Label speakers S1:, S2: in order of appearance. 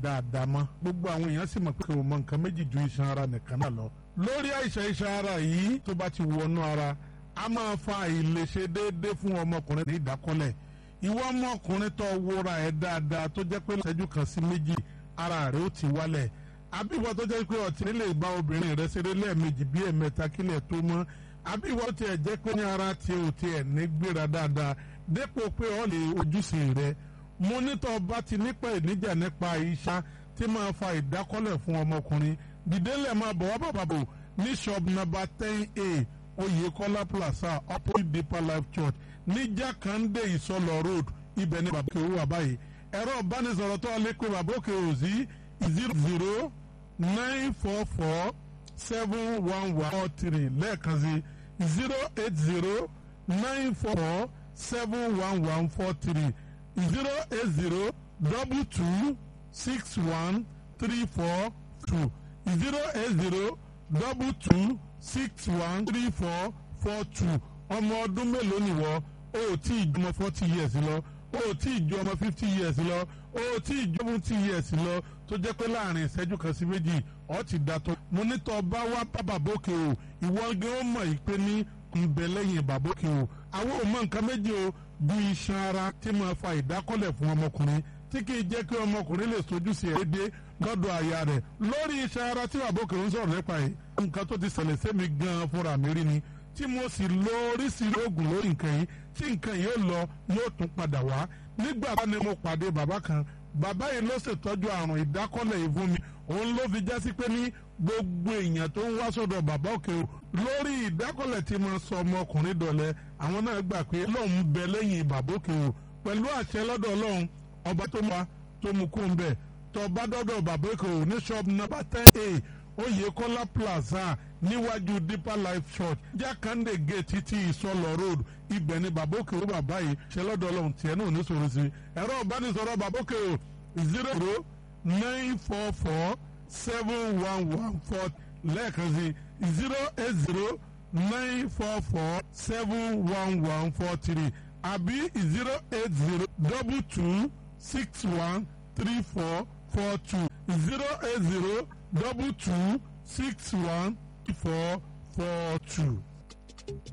S1: dáadáa mọ́ gbogbo àwọn èèyàn sì mọ̀ pé kò mọ nǹkan méjì ju iṣan ara nìkan náà lọ lórí àìsàn iṣan ara yìí tó bá ti wọnú ara a máa fa àìlèṣe déédéé fún ọmọkùnrin ní ìdákọ́lẹ̀ ìwọ ọmọkùnrin tó wúra ẹ̀ dáadáa tó jẹ́ pé ìṣẹ́jú kan sí méjì ara rẹ̀ ó ti wálẹ̀ àbíwọ tó jẹ́ pé ọtí nílé ìbá obìnrin rẹ̀ ṣeré lẹ́ẹ̀mejì bí ẹ̀mẹ́ta kílẹ̀ tó mọ́ àbíwọ tiẹ̀ jẹ́ pé ní ara tiẹ̀ ò tiẹ̀ ní gbéra dáadáa dépò pé ọ lè ojúṣe rẹ̀ mo nítọ́ bá ti nípa ìníjà nípa iṣan tí máa fa ìdákọ́lẹ̀ fún ọmọkùnrin dìdélẹ̀ máa bọ̀ wá bàbà bò ní shop number ten a Oyèkọ́lá plaza opposite Deeper Life Church ní Jákàndé Ìsọlọ road ibẹ̀ ní bàbá òkè wà báyìí ẹ̀rọ ìbánisọ̀rọ̀ tó lè pé bàbá òkè ò sí zero zero nine four four seven one one four three lẹ́ẹ̀kan sí zero eight zero nine four seven one one four three zero eight zero double two six one three four two zero eight zero double two six one three four four two ọmọ ọdún mélòó nìwọ o ò tí ì jọmọ forty years lọ o ò tí ì ju ọmọ fifty years lọ o ò tí ì ju seventy years lọ tó jẹ́ pé láàrin ìṣẹ́jú kan sí méjì ọ̀ ti da tó. mo ní tọ́ bá wá bá bàbókè o ìwọ gan ó mọ̀ yìí pé ní ńbẹ lẹ́yìn bàbókè o àwọn ò mọ nǹkan méjì o bí iṣan ara tí máa fa ìdákọ́lẹ̀ fún ọmọkùnrin tí kì í jẹ́ kí ọmọkùnrin lè sojú sí ẹ̀ dédé lọ́dọ̀ àyà rẹ̀ lórí iṣan ara tí bàbókè ń sọ̀rọ̀ nípa yìí nǹkan tó ti ṣẹlẹ̀ sẹ́mi gan fúnra mi rí ni tí mo sì lo oríṣiríṣi oògùn lórí nǹkan yìí tí nǹkan yìí ó lọ yóò tún padà wá nígbà tá ni mo pàdé bàbá kan bàbá yìí ló ṣètọ́jú àrùn ìdákọ́lẹ̀ yìí fún mi òun ló fi jásí pé ní gbogbo èèyàn tó ń wá sọ́dọ̀ bàbá òkè o lórí ìdákọ́lẹ̀ tí mo sọ ọmọkùnrin dọ̀lẹ́ àwọn náà gbà pé ọlọ́run bẹ lẹ́yìn bàbá òkè o pẹ̀lú àṣẹ lọ́dọ̀ ọlọ́run ọba tó wá tó mú kó ń bẹ̀ tó bá dọ́dọ̀ bàbá òkè o ní shop number ten a Oyèkọ́lá plaza níwájú Deeper Life Church Jákàndé gate títí ìsọlọ road ibẹ̀ ni bàbá òkè o bàbá yìí ṣe lọ́dọ̀ ọlọ́run tiẹ̀ náà ní sọ̀rọ̀ sí ẹ̀rọ ìbánisọ̀rọ̀ bàbá òkè o zero zero nine four four seven one one four lẹ́ẹ̀kan sí zero eight zero nine four four seven one one four three àbí zero eight zero double two six one three four four two zero eight zero double two six one four four two.